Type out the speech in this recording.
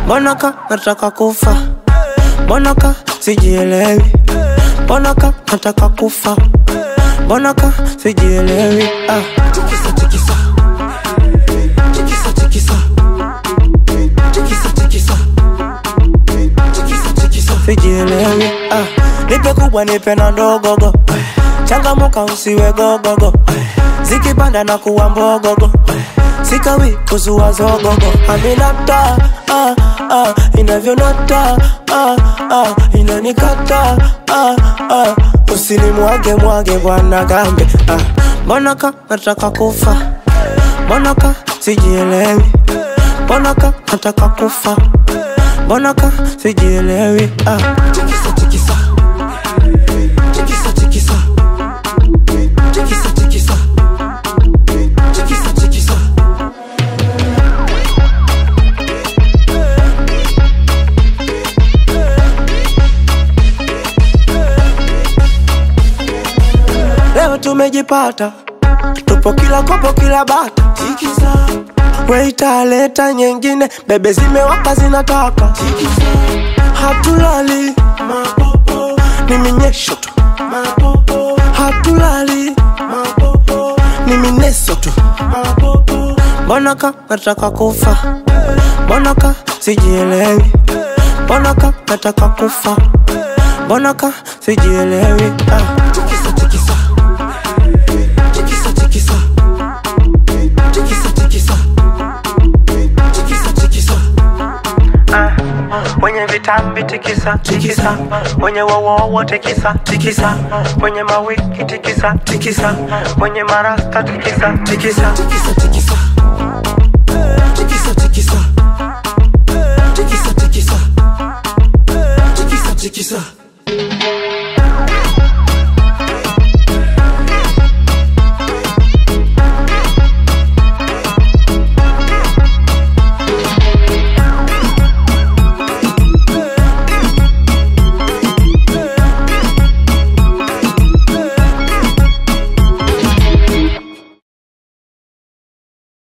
mbona ka nataka kufa mbona ka sijielewi mbona ka nataka kufa mbona ka sijielewi ah. tikisa tikisa tikisa tikisa tikisa tikisa tikisa tikisa sijielewi ah. nipe kubwa nipe na ndogogo changamuka usiwe gogogo zikipanda na kuwa mbogogo sikawi kuzua zogogo aminata ah, ah, inavyonata ah, ah, inanikata ah, ah, usinimwage mwage bwana gambe ah. mbona ka nataka kufa mbona ka sijielewi mbona ka nataka kufa mbona ka sijielewi ah. tikisa tikisa tikisa tikisa tikisa tikisa tikisa tikisa leo tumejipata tupo kila kopo kila bata tikisa weita leta nyingine bebe zimewaka zinataka hatulali mapopo ni minyesho tu mapopo hatulali mapopo ni mineso tu mapopo mbona ka nataka kufa mbona ka sijielewi mbona ka nataka kufa mbona ka sijielewi ah. tikisa tikisa tikisa tikisa tikisa tikisa tikisa tikisa wenye vitambi tikisa tikisa wenye wowowo tikisa tikisa wenye mawiki tikisa tikisa wenye marasta tikisa tikisa tikisa tikisa